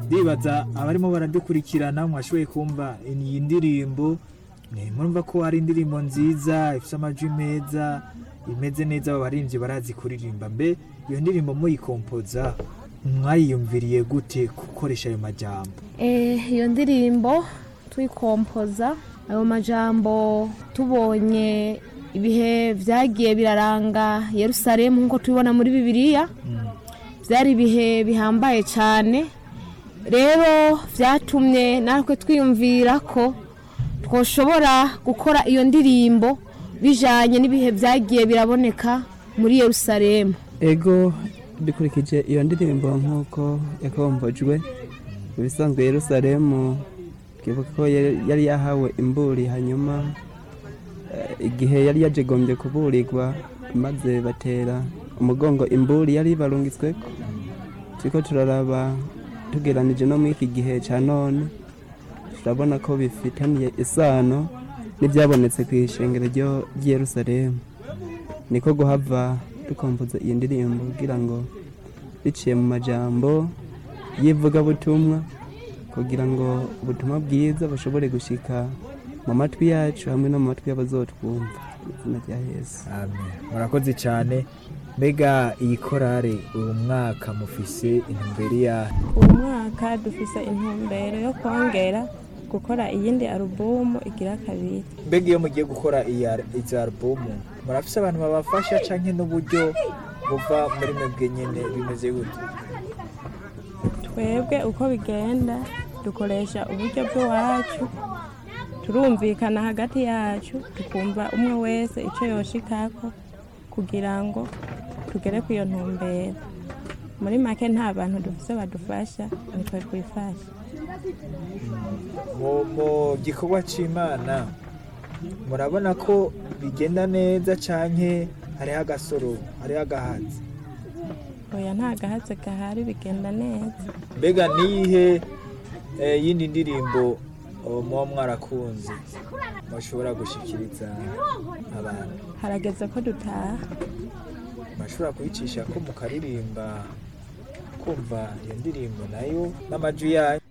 ndibaza abarimo baradukurikirana mwashoboye kumva iyi ndirimbo eh, murumva ko ari indirimbo nziza ifite amajwi meza imeze neza aba baririmbyi barazi kuririmba mbe iyo ndirimbo muyikompoza mwayiyumviriye gute gukoresha ayo majambo Eh, iyo ndirimbo tuyikompoza ayo majambo tubonye ibihe byagiye biraranga yerusalemu nk'uko tubibona muri bibiliya byari ibihe bihambaye cyane rero byatumye natwe twiyumvira ko twoshobora gukora iyo ndirimbo bijyanye n'ibihe byagiye biraboneka muri yerusalemu ego dukurikije iyo ndirimbo nk'uko yakombojwe mu bisanzwe yerusalemu twibuka ko yari yari yahawe imburi hanyuma eh, igihe yari yajegombye kuburirwa maze batera umugongo imburi yari barungitsweko turiko turaraba tugeranije no muri iki gihe cya none turabona ko bifitaniye isano n'ibyabonetse ku ishengero ryo- ry'i yerusalemu niko guhava dukompoza iyi ndirimbo kugira ngo biciye mu majambo y'ivugabutumwa kugira ngo ubutumwa bwiza bushobore gushika mu matwi yacu hamwe no mu matwi y'abazotwumva mu izina rya yesu amen murakoze cyane mbega iyi korale uyu mwaka mufise intumbero ya uwo mwaka dufise intumbero yo kongera gukora iyindi alubumu igira kabiri mbega iyo mugiye gukora iyi al- izi alubumu murafise abantu babafasha canke n'uburyo buva muri mwebwe nyene bimeze gute twebwe uko bigenda dukoresha uburyo bw'iwacu turumvikana hagati yacu tukumva umwe wese icyo yoshikako kugira ngo tugere ku iyo ntumbero muri make nta bantu dufise badufasha nitwe twifasha mu mu gikorwa c'imana murabona ko bigenda neza canke hariho agasoro hariho agahatsi oya nta gahatse gahari bigenda neza mbega niyihe eh, yindi ndirimbo oh, muba mwarakunze mushobora gushikiriza abantu harageze ko dutaha bashobora kuyicisha ko mukaririmba kumva iyo ndirimbo nayo n'amajwi yayo